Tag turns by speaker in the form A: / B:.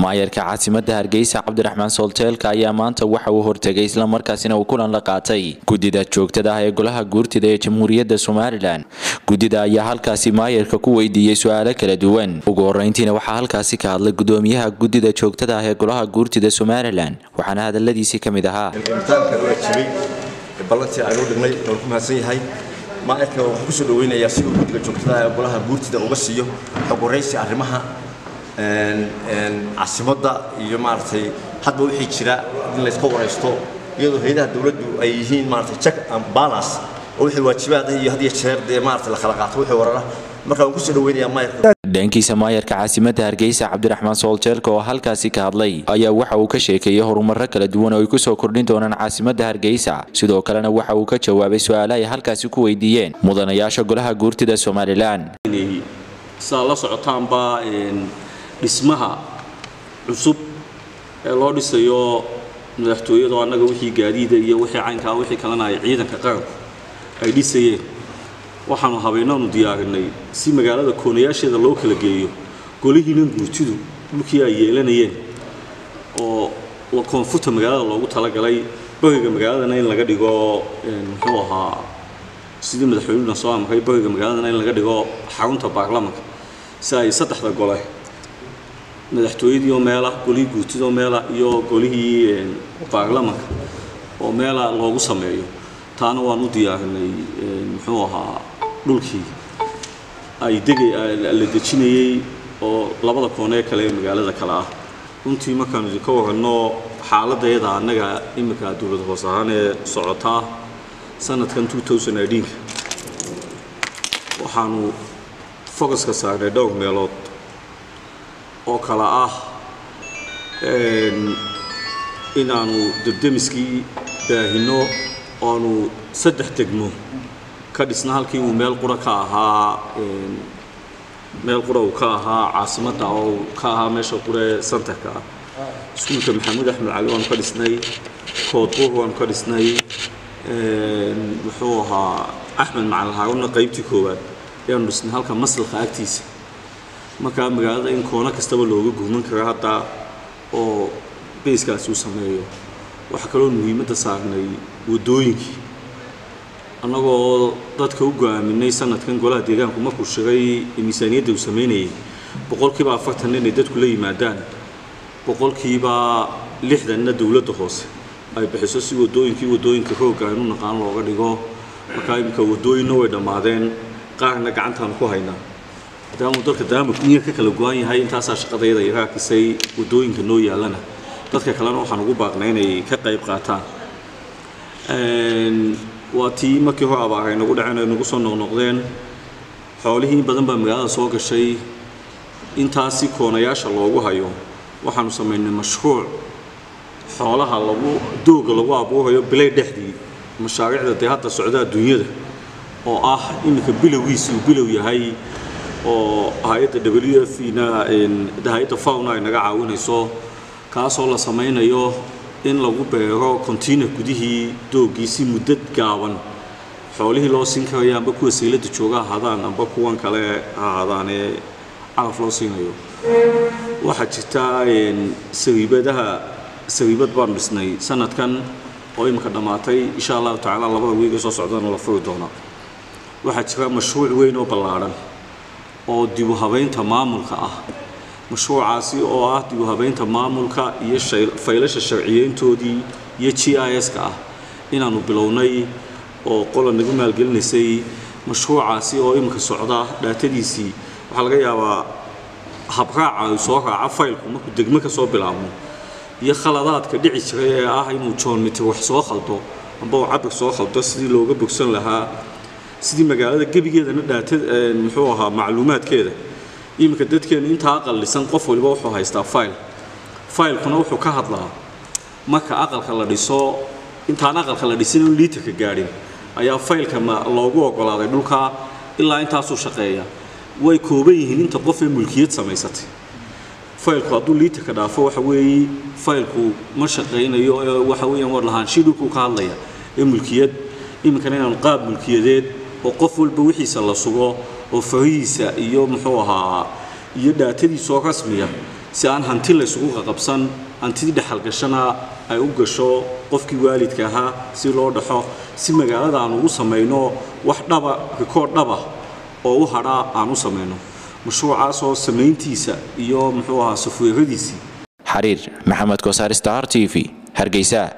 A: maayarka caasimada hargeysa cabdiraxmaan soolteelka ayaa maanta waxa uu hortegay islamarkaasina uu kulan la qaatay guddida joogtada ah ee golaha guurtida ee jamhuuriyadda somalilan guddida ayaa halkaasi maayarka ku weydiiyey su-aalo kala duwan ugu horeyntiina waxaa halkaasi ka hadlay gudoomiyaha guddida joogtada ah ee golaha guurtida somalilan waxaana hadaladiisii ka mid ahaa
B: imtixaanka waa jibay ballantii aynu dhignay waan ku mahadsan yahay maayarka waxaan kusoo dhaweynayaa si uu guddiga joogtada ah ee golaha guurtida uga siiyo xog waraysi arrimaha caasimadda iyo maaragtay hadba wixii jira in layska waraysto iyadoo hay-adaha dowladdu ay yihiin maaragtay check and balance oo wixii waajibaad iyo had iyo jeer dee maaragtay la kala qaato wixii warara marka waan kusoo dhaweynayaa maayarka
A: dhankiisa maayarka caasimada hargeysa cabdiraxmaan soolteelka oo halkaasi ka hadlay ayaa waxa uu ka sheekeeyey horumarro kala duwan oo ay kusoo kordhin doonaan caasimada hargeysa sidoo kalena waxa uu ka jawaabay su-aalo ay halkaasi ku weydiiyeen mudanayaasha golaha guurtida somalilan
C: saa la socotaanba dhismaha cusub ee loo dhisayo madaxtooyadu annaga wixii gaadiida iyo wixii caynkaa wixii kalena ay ciidanka qaranku ay dhisayeen waxaanu habeenaanu diyaarinay si magaalada koonayaasheeda loo kala geeyo golihiinan guurtidu dhulkii ay yeelanayeen oo koonfurta magaalada loogu talagalay bariga magaaladana in laga dhigo muxuu ahaa sidii madaxweynuna soo amray bariga magaaladana in laga dhigo xarunta baarlamanka si ay saddexda gole madaxtooyadii oo meela golihii guurtida oo meela iyo golihii baarlamanka oo meela loogu sameeyo taana waan u diyaarinay muxuu ahaa dhulkii ay degay la dejinayey oo labada koone ee kale ee magaalada kale ah runtii markaanu idinka waranno xaaladayada annaga iminka dowlad hoos ahaan ee socotaa sanadkan waxaanu focuska saarnay dhowr meelood oo kale ah inaanu debdemiskii baahino oanu saddex degmo ka dhisna halkii uu meel qura ka ahaa meel qura uu ka ahaa caasimadda oo ka ahaa meesha qure santarka ah iskuulka maxamuud axmed cali waanu ka dhisnay koodbuur waanu ka dhisnay muxuu ahaa axmed macalin haarunna qaybtii koowaad ayaanu dhisnay halka maslaka agtiisa markaa magaalada in koono kastaba looga gurman karo hadda oo bayskaasi uu sameeyo waxaa kaloo muhiimadda saarnay waddooyinkii annagoo dadka u go-aaminay sanadkan golaha deegaanku markuu shigay miisaaniyadda uu sameynayay boqolkiiba afartan inay dadku la yimaadaan boqolkiiba lixdanna dowladda hoose ay bixiso si waddooyinkii waddooyinka roogga aynu naqaan looga dhigo markaa iminka waddooyinna way dhammaadeen qaarna gacantaanu ku haynaa maadaamuu dalka daamurkiya ka kala go-an yahay intaasaa shaqadayada iga arkisay waddooyinka noo yaallana dadka kalena waxaan ugu baaqnay inay ka qayb qaataan waa tii markii hore abaar ay nagu dhaceen ay nagu soo noqnoqdeen xoolihii badan baa magaalada soo gashay intaasi koonayaasha loogu hayo waxaanu samaynay mashruuc xoolaha lagu dooga lagu abuurayo bilay dhexdii mashaariicda dee hadda socda adduunyada oo ah iminka bilowgiisi uu bilow yahay oo hay-adda w f na hay-adda fauna ay naga caawinayso kaasoo la samaynayo in lagu beero container gudihii doogii si muddad gaaban xoolihii loo siin karayo amba kuwa sayladda jooga ahaadaan amba kuwan kale ha ahaadaanee calaf loo siinayo waxaa jirta sariibadaha sariibad baanu dhisnay sanadkan oo iminka dhammaatay insha allahu tacaala labada wiiga soo socdana la furi doona waxaa jira mashruuc weyn oo ballaadhan oo dibu habaynta maamulka ah mashruucaasi oo ah dibu habaynta maamulka iyo faylasha sharciyeyntoodii iyo g i s-ka ah inaanu bilownay oo qola nagu maalgelinaysay mashruucaasi oo iminka socda dhaatadiisii waxaa laga yaabaa habraaca uu soo raaca faylku markuu degmo ka soo bilaabmo iyo khaladaadka dhici jiray ee ah inuu john mitir wax soo khaldo amba uu cabir soo khaldo sidii looga bogsan lahaa sidii magaalada gebigeedana dhaata muxuu ahaa macluumaadkeeda iminka dadkeenu intaa aqallisan qof waliba wuxuu haystaa fayl faylkuna wuxuu ka hadlaa marka aqalka la dhiso intaan aqalka la dhisin in liiterka gaadhin ayaa faylka loogu ogolaaday dhulka ilaa intaasuu shaqeeya way kooban yihiin inta qof ee mulkiyad samaysatay faylku hadduu liiterka dhaafo waxa weeye faylku ma shaqaynayo ee waxa weeyaan war lahaanshii dhulkuu ka hadlaya ee mulkiyad iminkana inaanu qaab mulkiyadeed oo qof walba wixiisa la sugo oo farihiisa iyo muxuu ahaa iyo dhaatadiisoo rasmiya si aan hanti laysugu qaqabsan hantidii dhexalgashana ay u gasho qofkii waalidka ahaa si loo dhaxo si magaalada aan ugu samayno wax dhaba rikood dhaba oo u hadhaa aan u samayno mashruucaasoo samayntiisa iyo muxuu ahaa safweeradiisii
A: xariir maxamed kosaar star t v hargeysa